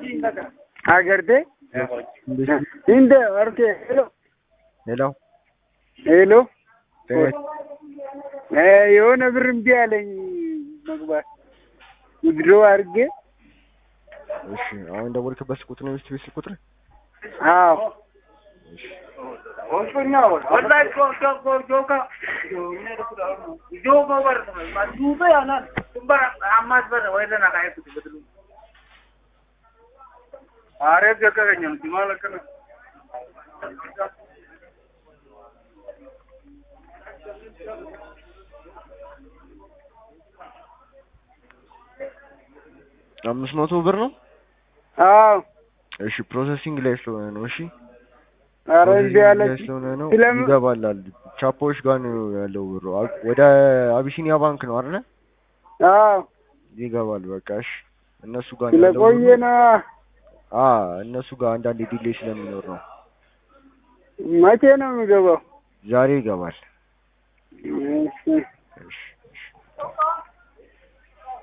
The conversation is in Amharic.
አገርቴ እንደ ኦኬ ሄሎ ሄሎ ሄሎ ጤና እ የሆነ ብር እምቢ አለኝ መግባት ውድሮ አድርጌ እሺ አሁን ደወልክበት ስልክ ቁጥር ነው የሚስት ቤት ስልክ ቁጥር አዎ አምስት መቶ ብር ነው አዎ እሺ ፕሮሰሲንግ ላይ ስለሆነ ነው እሺ ኧረ እምቢ ፕሮሰሲንግ ላይ አለች ስለሆነ ነው ስለምን ይገባላል ቻፖዎች ጋር ነው ያለው ብሩ አ- ወደ አቢሲኒያ ባንክ ነው አይደለ አዎ ይገባል በቃ እሺ እነሱ ጋር ነው ያለው ስለቆየ ብሩ ነው አ እነሱ ጋር አንዳንዴ ዲሌይ ስለሚኖር ነው መቼ ነው የሚገባው ዛሬ ይገባል እሺ